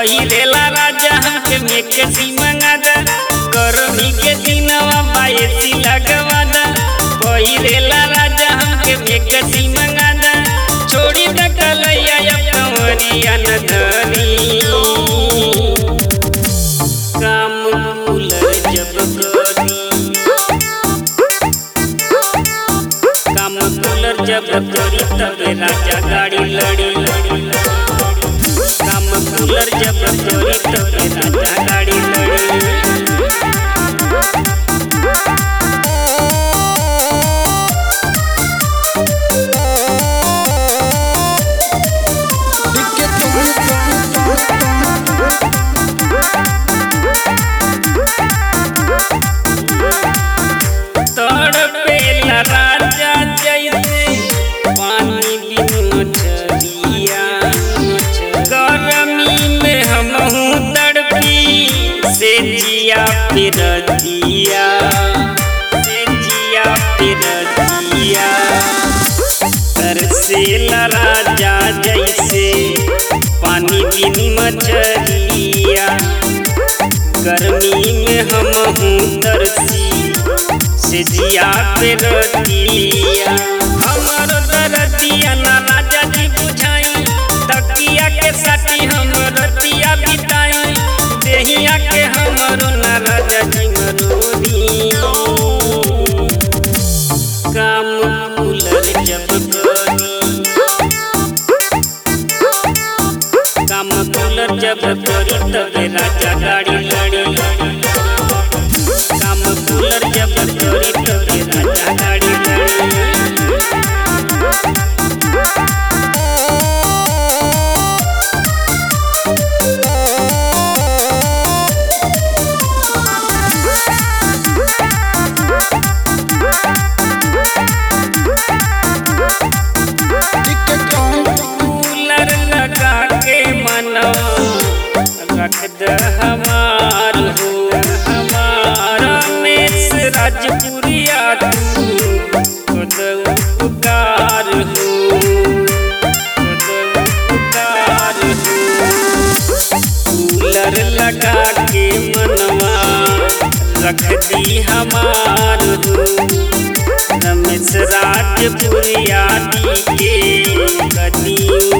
पहिरेला राजा हमके मेके सी मंगादा गर्मी के दिनवा बायसी लगवादा पहिरेला राजा हमके मेके सी मंगादा छोड़ी द कलैया या कंवरिया न धरी काम कूलर जब करी काम कूलर जब करी तबे राजा गाड़ी लड़ी काम कूलर जब करी तबे राजा गाड़ी लड़ी Pique tu तड़पेला राजा जैसे पानी बिन मछलिया गर्मी में हमहू तड़पी से जिया फिर दिया से जिया फिर दिया तरसेला राजा जैसे पानी बिन मछलिया गर्मी में हमहू तरसी से जिया पे रतिया हमर दरदिया ना राजा जी बुझाई तकिया के साथी हम रतिया बिताई देहिया के हमरो ना राजा जी मरोदी काम कूलर जब करी काम कूलर जब करी तबे राजा गाड़ी लड़ी काम कूलर जब करी तबे राजा गाड़ी लड़ी Pique कूलर लगा के मना रख द हमार हो हमारा मेस राजपुरिया तू खुद उपकार हो खुद उपकार हो कूलर लगा के मनवा रख दी हमार हो रमेश राजपुरिया दी के कदी